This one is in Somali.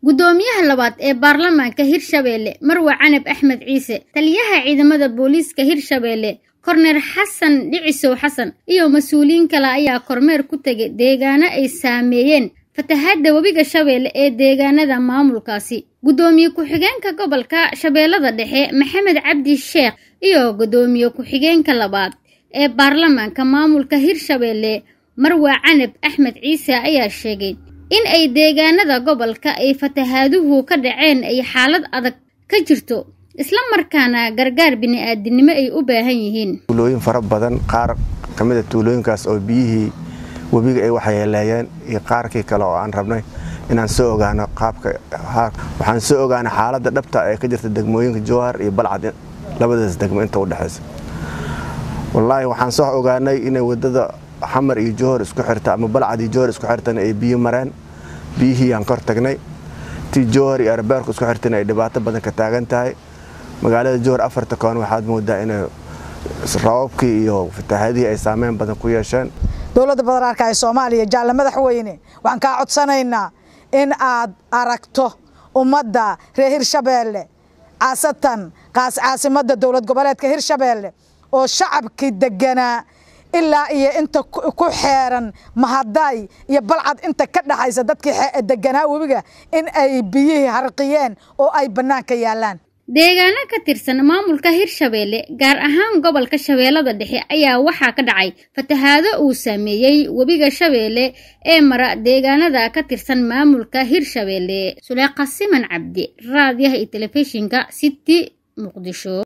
guddoomiyaha labaad ee baarlamaanka hirshabeelle marwe canab axmed ciise taliyaha ciidamada booliiska hirshabeelle korneer xasan dhicisow xasan iyo mas-uuliyiin kale ayaa kormeer ku tegay deegaano ay saameeyeen fatahaadda webiga shabeelle ee deegaanada maamulkaasi guddoomiye ku-xigeenka gobolka shabeellada dhexe maxamed cabdi sheekh iyo guddoomiye ku-xigeenka labaad ee baarlamaanka maamulka hirshabeelle marwe canab axmed ciise ayaa sheegay in ay deegaanada gobolka ay fatahaaduhu ka dhaceen ay xaalad adag ka jirto isla markaana gargaar bini-aadinimo ay u baahan yihiin tuulooyin fara badan qaar ka mid a tuulooyinkaas oo biyihii webiga ay waxyeeleeyeen iyo qaarkii kale oo aan rabnay inaan soo ogaano qaabka waxaan soo ogaanay xaaladda dhabta ee ka jirta degmooyinka jowhar iyo balcad labadaas degmo inta u dhexaysa wallaahi waxaan soo ogaanay inay wadada xamar iyo jowhar isku xirta ama balcad iyo jowhar isku xirtana ay biyo mareen biyihii aan kor tagnay tii jowhar iyo arbeerku isku xirtana ay dhibaato badan ka taagan tahay magaalada jowhar afarta koon waxaad moodaa inay rababkii iyo fatahaadihii ay saameyn badan ku yeesheen dowladda federaalka ee soomaaliya jaalle madaxweyne waxaan kaa codsanaynaa in aad aragto ummadda reer hirshabeelle caasatan caasimadda dowlad goboleedka hirshabeelle oo shacabkii deganaa ilaa iyo inta ku xeeran mahadaay iyo balcad inta ka dhaxaysa dadkii deganaa webiga in ay biyihii harqiyeen oo ay bannaanka yaallaan deegaano ka tirsan maamulka hirshabeelle gaar ahaan gobolka shabeellada dhexe ayaa waxaa ka dhacay fatahaado uu saameeyey webiga shabeelle ee mara deegaanada ka tirsan maamulka hirshabeelle suleeqa siman cabdi raadiyaha iyo telefishinka city muqdisho